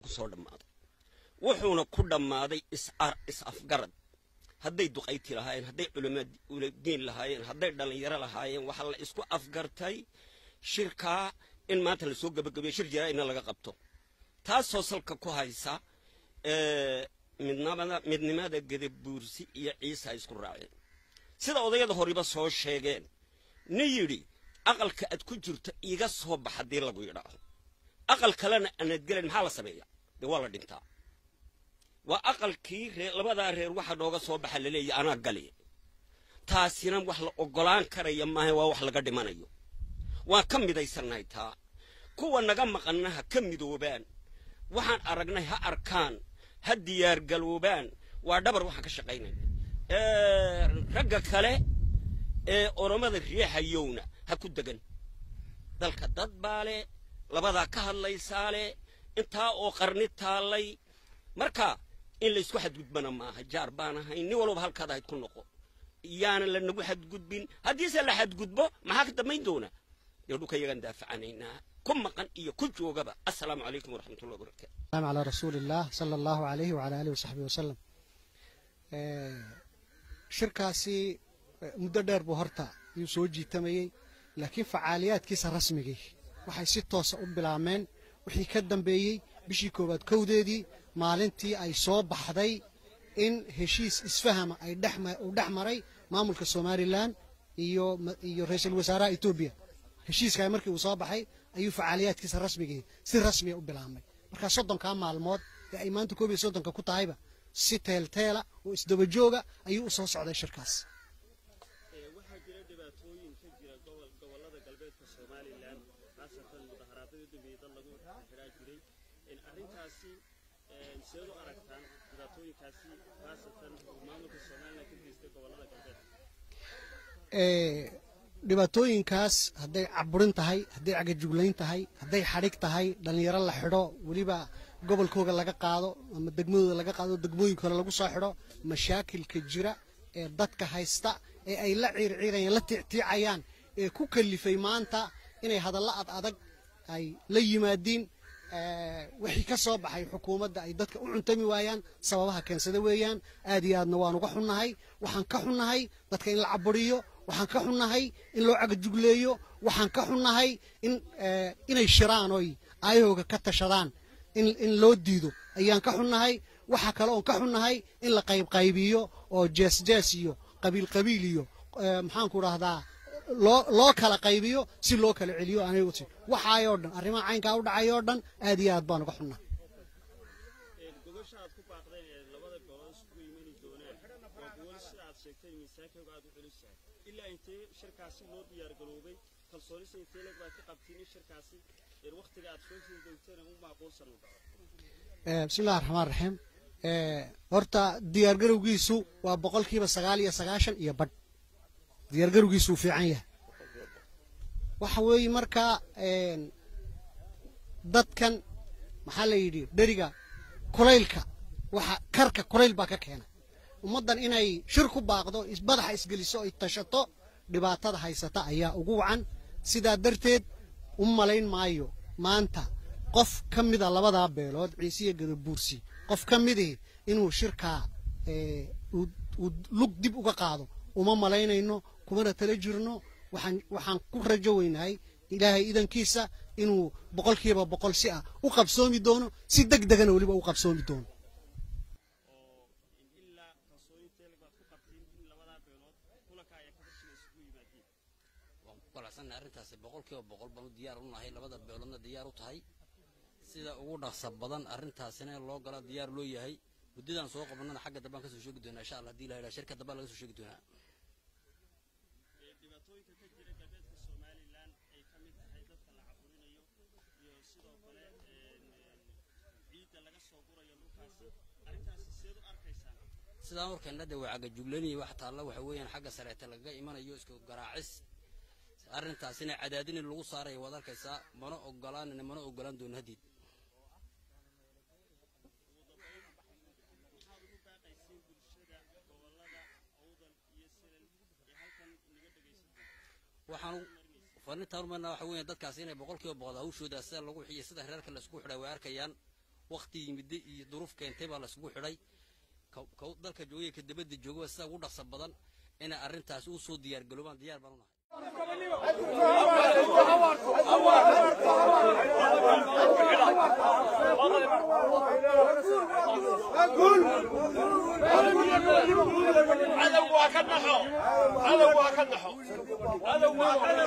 ku soo dhammaaday wuxuuna ku dhammaaday is afgarad hadday duqayti lahaayeen hadday culamadiin lahaayeen hadday dhallinyaro lahaayeen waxaa la isku afgartay shirkaa in maanta lasoo gebagabeyo shir jaraa'idna laga qabto taasoo salka ku haysa midnimada gedabuursi iyo ciisa ay isku raaceen sida odayada horiba soo sheegeen nin yidhi aqalka aad ku jirto iiga soo bax haddii lagu yidhaaho aqal kalena aanad gelayn maxaa la sameeya dee waa la dhintaa waa aqalkii ree labadaa reer waxa nooga soo baxa laleeya anaa gali taasina wax la oggolaan karaya maaha waa wax laga dhimanayo waan ka midaysannahay taa kuwa naga maqanna ha ka midoobaan waxaan aragnay ha arkaan ha diyaargaloobaan waa dhabar waxaan ka shaqaynaya ragga kale ee oromada riixayowna ha ku degan dalka dad baa leh labadaa ka hadlaysaa leh intaa oo qarni taallay marka in laysku xadgudbana maaha jaar baan ahayn nin walbaba halkaad ahayd ku noqo yaanan lanagu xadgudbin haddiise la xadgudbo maxaa ka dambayn doona dee dhulka yagaan daafacanaynaa ku maqan iyo ku joogaba assalaamu calaykum waraxmatullahi wabarakatu السلام على رسول الله صلى الله عليه وعلى آله وصحبه وسلم shirkaasi muddo dheer buu horta ayuu soo jiitamayey laakiin facaaliyaadkiisa rasmigii waxay si toosa u bilaabmeen wixii ka dambeeyey bishii koowaad kowdeedii maalintii ay soo baxday in heshiis isfahama ay uu dhex maray maamulka somalilan iyo iyo ra-iisul wasaaraha etoobiya heshiiska markii uu soo baxay ayuu facaaliyaadkiisa rasmigii si rasmiya u bilaabmay markaa soddonkaa maalmood ee ay maanta koob iyo soddonka ku tahayba si teelteela oo isdaba jooga ayuu u soo socday shirkaas waxaa jira dhibaatooyin ka jira gobolada galbeedka somalilan khaasatan mudaharaadada u dambeeyey dad lagu xidhaa jiray arrintaasi seed u aragtaan dhibaatooyinkaasi khaasatan maamulka somalilan ka geystay gobolada galbeedka dhibaatooyinkaas hadday caburin tahay hadday cagajuglayn tahay hadday xadhig tahay dhallinyaro la xidho weliba gobolkooga laga qaado ama degmadooda laga qaado degmooyin kale lagu soo xidho mashaakilka jira ee dadka haysta ee ay la ciirciirayaan la tiictiicayaan ee ku kalifay maanta inay hadallo ad adag ay la yimaadiin wixii ka soo baxay xukuumadda ay dadka u cuntami waayaan sababaha keensada weeyaan aad iyo aadna waan uga xunnahay waxaan ka xunnahay dadka in la caburiyo waxaan ka xunnahay in loo cagajugleeyo waxaan ka xunnahay in inay shiraan oy aayahooga ka tashadaan in in loo diido ayaan ka xunnahay waxa kale oon ka xunnahay in la qaybqaybiyo oo jees jees iyo qabiil qabiil iyo maxaanku dhahdaa loo loo kala qaybiyo si loo kala celiyo anigu ti waxaayoo dhan arrimaha caynkaa u dhacay oo dhan aad iyo aad baan uga xunnahay gogosha aad ku baaqdeen ee labada gobol isugu imani doonaan waa gogol sida aad sheegtay miisaankooga aad u celisahay ilaa intee shirkaasi loo diyaargaroobay kalsoonisa intee leg baad ka qabtiin in shirkaasi waktiga aad soo siin doonteen u macquulsan u dhaco bismillahi raxmaan raxiim horta diyaargarowgiisu waa boqolkiiba sagaal iyo sagaashan iyo badh diyaargarowgiisu uu fiican yahay waxa weeye markaa dadkan maxaa la yidhi dheriga kulaylka waxa karka kulayl baa ka keena ummaddan inay shir ku baaqdo badaxa isgeliso ay tashato dhibaatada haysata ayaa ugu wacan sidaa darteed u malayn maayo maanta qof ka mida labadaa beelood ciisiya gadabuursi qof ka midii inuu shirkaa uu lug dib uga qaado uma malaynayno kumana tala jirno waxaan waxaan ku rajo weynahay ilaahay idankiisa inuu boqolkiiba boqol si ah u qabsoomi doono si deg degana weliba u qabsoomi doono oo ilaa kalsoonintee leg baad ku qabtiin in labadaa beelood kulanka ayaa ka horshina isugu yimaadiin waan ku qanacsannahay arrintaasi boqolkiiba boqol baanu diyaar u nahay labada beeloodna diyaar u tahay sida ugu dhaqsa badan arrintaasina loo gala diyaar loo yahay muddadaan soo qabannana xagga dambaan kasoo sheegi doonaa insha allah hadii la yidhaha shirka dambaa laga soo sheegi doonaa dhibaatooyinka ka jira galbeedka somalilan ay ka mid tahay dadka la caburinayo iyo sidoo kale ciidda laga soo gurayo dhulkaasi arrintaasi seed u arkaysaan sidaan warkeenna de waa cagajuglanaya wax taalla waxa weeyaan xagga sareete lagaga imanayo isku garaacis arrintaasina cadaadin lagu saaraya waad arkaysaa mana ogolaanina mana ogolaan doono haddiid maxaad ugu baaqaysiin bulshada gobolada awdal iyo silal ee halkan naga dhegaysan waxaan farintaan umarnaa waxa weeyaan dadkaasi inay boqolkiiba boqol hawshooda sida lagu xiyo sida reerka la isku xidhay way arkayaan wakti yimidday iyo duruuf keentay baa laisugu xidhay dalka joogaya ka dabadda jooga sida ugu dhaqsa badan inay arrintaas u soo diyaargaroobaan diyaar baan unahay عدو وكنحو عدو وكنحو عدو وكنحو